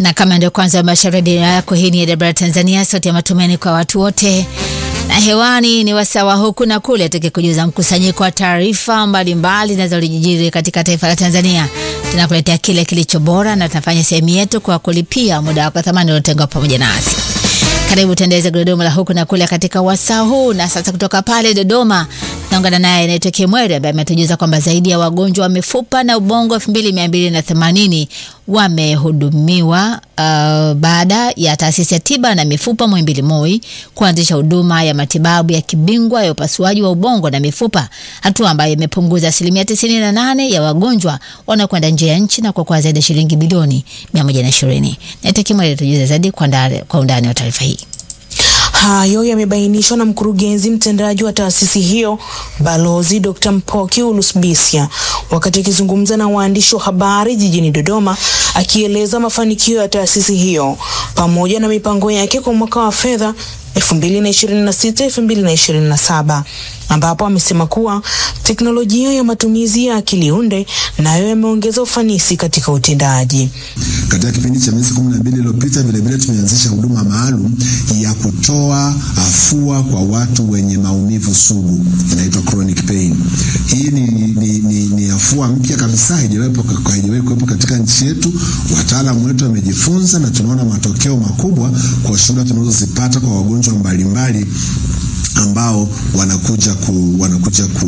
na kama ndio kwanza umewasha redio yako, hii ni AWR Tanzania, sauti ya matumaini kwa watu wote, na hewani ni wasawa huku na kule, tukikujuza mkusanyiko wa taarifa mbalimbali zinazojiri katika taifa la Tanzania. Tunakuletea kile kilicho bora na tunafanya sehemu yetu kwa kulipia muda wako thamani uliotengwa pamoja nasi. Karibu tuendeleze gurudumu la huku na kule katika wasaa huu, na sasa kutoka pale Dodoma naungana naye anaitwa Kimweri ambaye ametujuza kwamba zaidi ya wagonjwa wa mifupa na ubongo elfu mbili mia mbili na themanini wamehudumiwa uh, baada ya taasisi ya tiba na mifupa Muhimbili MOI kuanzisha huduma ya matibabu ya kibingwa ya upasuaji wa ubongo na mifupa, hatua ambayo imepunguza asilimia tisini na nane ya wagonjwa wanaokwenda nje ya nchi na kuokoa zaidi ya shilingi bilioni mia moja na ishirini. Naitwa Kimweri atujuza zaidi kwa ndani kwa undani wa taarifa hii. Hayo yamebainishwa na mkurugenzi mtendaji wa taasisi hiyo Balozi Dr. Mpoki Ulusbisya wakati akizungumza na waandishi wa habari jijini Dodoma, akieleza mafanikio ya taasisi hiyo pamoja na mipango yake kwa mwaka wa fedha 2026 2027 ambapo amesema kuwa teknolojia ya matumizi ya akili unde nayo yameongeza ufanisi katika utendaji. Katika kipindi cha miezi kumi na mbili iliyopita, vilevile tumeanzisha huduma maalum ya kutoa afua kwa watu wenye maumivu sugu, inaitwa chronic pain. Hii ni, ni, ni, ni afua mpya kabisa, haijawahi kuwepo katika nchi yetu. Wataalamu wetu wamejifunza na tunaona matokeo makubwa kwa shuhuda tunazozipata kwa wagonjwa mbalimbali ambao wanakuja ku, wanakuja ku,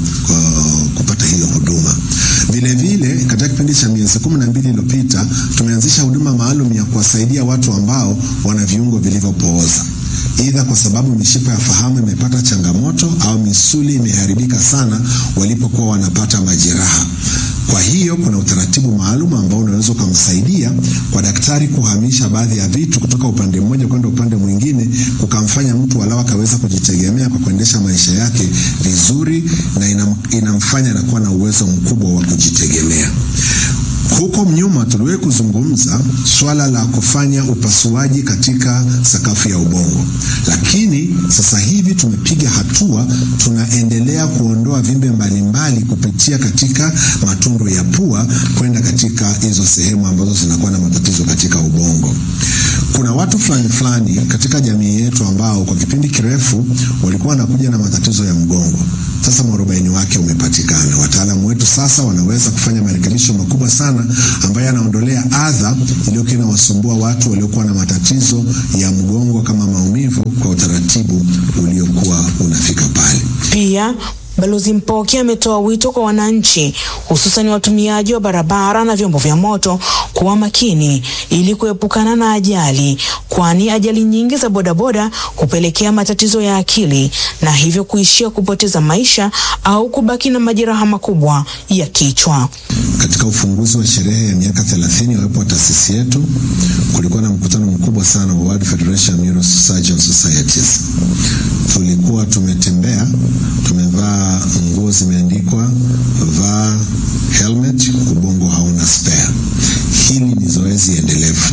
uh, kupata hiyo huduma. Vile vile katika kipindi cha miezi kumi na mbili iliyopita tumeanzisha huduma maalum ya kuwasaidia watu ambao wana viungo vilivyopooza Idha kwa sababu mishipa ya fahamu imepata changamoto au misuli imeharibika sana walipokuwa wanapata majeraha. Kwa hiyo kuna utaratibu maalum ambao unaweza ukamsaidia kwa daktari kuhamisha baadhi ya vitu kutoka upande mmoja kwenda upande mwingine, kukamfanya mtu walau akaweza kujitegemea kwa kuendesha maisha yake vizuri, na inam, inamfanya anakuwa na uwezo mkubwa wa kujitegemea. Huko nyuma tuliwahi kuzungumza swala la kufanya upasuaji katika sakafu ya ubongo, lakini sasa hivi tumepiga hatua, tunaendelea kuondoa vimbe mbalimbali kupitia katika matundu ya pua kwenda katika hizo sehemu ambazo zinakuwa na matatizo katika ubongo. Kuna watu fulani fulani katika jamii yetu ambao kwa kipindi kirefu walikuwa wanakuja na matatizo ya mgongo. Sasa mwarobaini wake umepatikana. Wataalamu wetu sasa wanaweza kufanya marekebisho makubwa sana ambayo yanaondolea adha iliyokuwa inawasumbua watu waliokuwa na matatizo ya mgongo kama maumivu kwa utaratibu uliokuwa unafika pale. Pia Balozi Mpoki ametoa wito kwa wananchi hususan watumiaji wa barabara na vyombo vya moto kuwa makini ili kuepukana na ajali, kwani ajali nyingi za bodaboda hupelekea matatizo ya akili na hivyo kuishia kupoteza maisha au kubaki na majeraha makubwa ya kichwa. Katika ufunguzi wa sherehe ya miaka 30 ya uwepo wa taasisi yetu, kulikuwa na mkutano mkubwa sana wa World Federation of Neurosurgeon Societies. Tulikuwa tumetembea, tumevaa nguo zimeandikwa vaa helmet, ubongo hauna spare. Hili ni zoezi endelevu.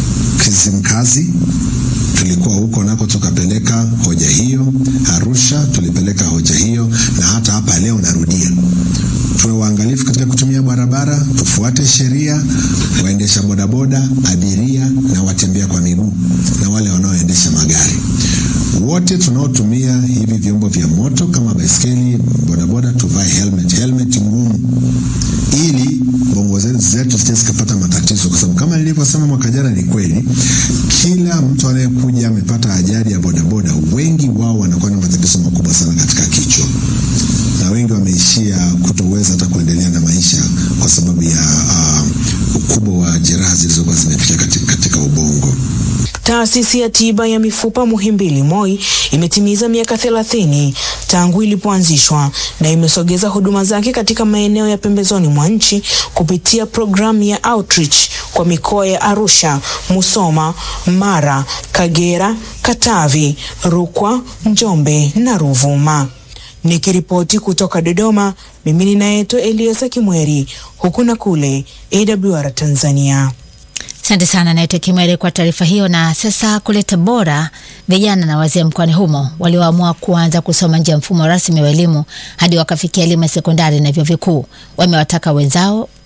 Kizimkazi tulikuwa huko nako tukapeleka hoja hiyo. Arusha tulipeleka hoja hiyo, na hata hapa leo narudia, tuwe waangalifu katika kutumia barabara, tufuate sheria. Waendesha bodaboda, abiria na watembea kwa miguu na wale wanaoendesha magari wote tunaotumia hivi vyombo vya moto kama baiskeli, bodaboda, tuvae helmet, helmet ngumu, ili bongo zetu zisije zikapata matatizo, kwa sababu kama nilivyosema mwaka jana, ni kweli, kila mtu anayekuja amepata ajali ya bodaboda, wengi wao wanakuwa na matatizo makubwa sana katika kichwa, na wengi wameishia kutoweza hata kuendelea na maisha kwa sababu ya uh, ukubwa wa jeraha zilizokuwa zimefikia katika, katika ubongo. Taasisi ya tiba ya mifupa Muhimbili MOI imetimiza miaka thelathini tangu ilipoanzishwa na imesogeza huduma zake katika maeneo ya pembezoni mwa nchi kupitia programu ya outreach kwa mikoa ya Arusha, Musoma, Mara, Kagera, Katavi, Rukwa, Njombe na Ruvuma. Nikiripoti kutoka Dodoma, mimi ninaitwa Eliasa Kimweri, huku na kule AWR Tanzania. Asante sana naitwa Kimwere kwa taarifa hiyo. Na sasa kule Tabora, vijana na wazee mkoani humo walioamua kuanza kusoma nje ya mfumo rasmi wa elimu hadi wakafikia elimu ya sekondari na vyuo vikuu wamewataka wenzao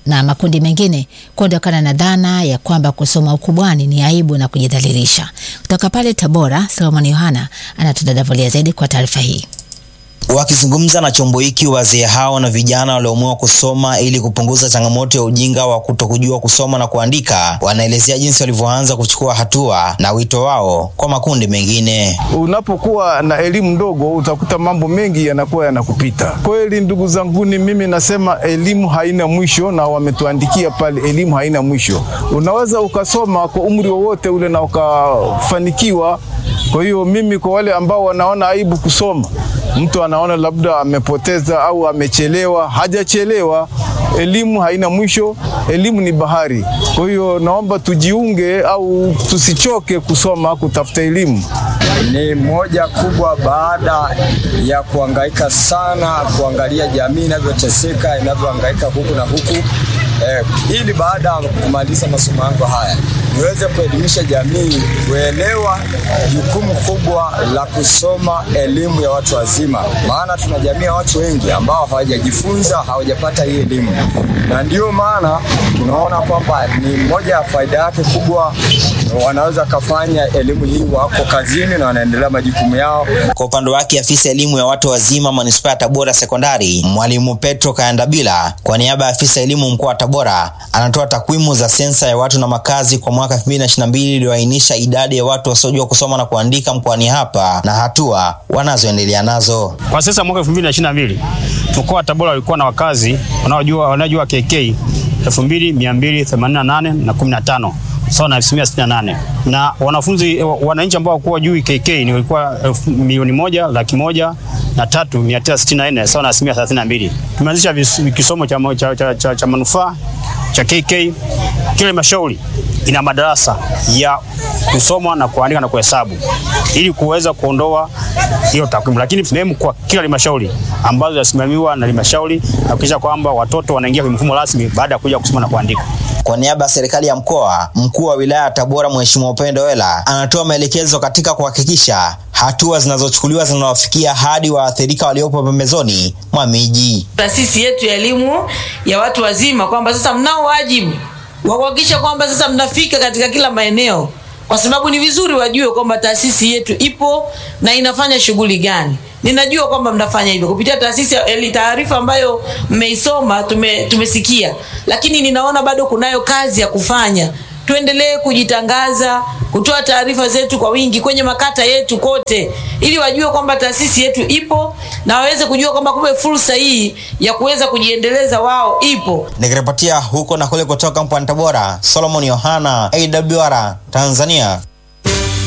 na makundi mengine kuondokana na dhana ya kwamba kusoma ukubwani ni aibu na kujidhalilisha. Kutoka pale Tabora, Solomon Yohana anatudadavulia zaidi kwa taarifa hii. Wakizungumza na chombo hiki, wazee hao na vijana walioamua kusoma ili kupunguza changamoto ya ujinga wa kutokujua kusoma na kuandika, wanaelezea jinsi walivyoanza kuchukua hatua na wito wao kwa makundi mengine. Unapokuwa na elimu ndogo, utakuta mambo mengi yanakuwa yanakupita. Kweli ndugu zanguni, mimi nasema elimu haina mwisho, na wametuandikia pale, elimu haina mwisho. Unaweza ukasoma kwa umri wowote ule na ukafanikiwa. Kwa hiyo mimi, kwa wale ambao wanaona aibu kusoma mtu anaona labda amepoteza au amechelewa. Hajachelewa, elimu haina mwisho, elimu ni bahari. Kwa hiyo naomba tujiunge au tusichoke kusoma, kutafuta elimu. Ni moja kubwa baada ya kuhangaika sana, kuangalia jamii inavyoteseka, inavyohangaika huku na huku eh, ili baada ya kumaliza masomo yangu haya niweze kuelimisha jamii kuelewa jukumu kubwa la kusoma elimu ya watu wazima, maana tuna jamii ya watu wengi ambao hawajajifunza, hawajapata hii elimu, na ndio maana tunaona kwamba ni moja ya faida yake kubwa, wanaweza kafanya elimu hii, wako kazini na wanaendelea majukumu yao. Kwa upande wake, afisa elimu ya watu wazima manispaa ya Tabora sekondari, mwalimu Petro Kayandabila, kwa niaba ya afisa elimu mkoa wa Tabora, anatoa takwimu za sensa ya watu na makazi kwa mwaka 2022 iliyoainisha idadi ya watu wasiojua kusoma na kuandika mkoani hapa na hatua wanazoendelea nazo. Kwa sasa mwaka 2022 mkoa wa Tabora ulikuwa na wakazi wanaojua wanaojua KK 2288 na 15 sawa na asilimia 68 na wanafunzi wananchi ambao hawakuwa juu KK ni walikuwa milioni moja laki moja na tatu mia tisa sitini na nne sawa na asilimia 32. Tumeanzisha kisomo cha, cha, cha, cha, cha manufaa cha KK. Kila halmashauri ina madarasa ya kusoma na kuandika na kuhesabu ili kuweza kuondoa hiyo takwimu, lakini sehemu kwa kila halmashauri ambazo zinasimamiwa na halmashauri na kuhakikisha kwamba watoto wanaingia kwenye mfumo rasmi baada ya kuja kusoma na kuandika. Kwa niaba ya serikali ya mkoa, mkuu wa wilaya ya Tabora Mheshimiwa Upendo Wela anatoa maelekezo katika kuhakikisha hatua zinazochukuliwa zinawafikia hadi waathirika waliopo pembezoni mwa miji. Taasisi yetu ya elimu ya watu wazima kwamba sasa mnao wajibu wa kuhakikisha kwamba sasa mnafika katika kila maeneo, kwa sababu ni vizuri wajue kwamba taasisi yetu ipo na inafanya shughuli gani. Ninajua kwamba mnafanya hivyo kupitia taasisi ya taarifa ambayo mmeisoma, tume, tumesikia, lakini ninaona bado kunayo kazi ya kufanya. Tuendelee kujitangaza, kutoa taarifa zetu kwa wingi kwenye makata yetu kote, ili wajue kwamba taasisi yetu ipo na waweze kujua kwamba kumbe fursa hii ya kuweza kujiendeleza wao ipo. Nikiripotia huko na kule kutoka mkoani Tabora, Solomon Yohana, AWR Tanzania.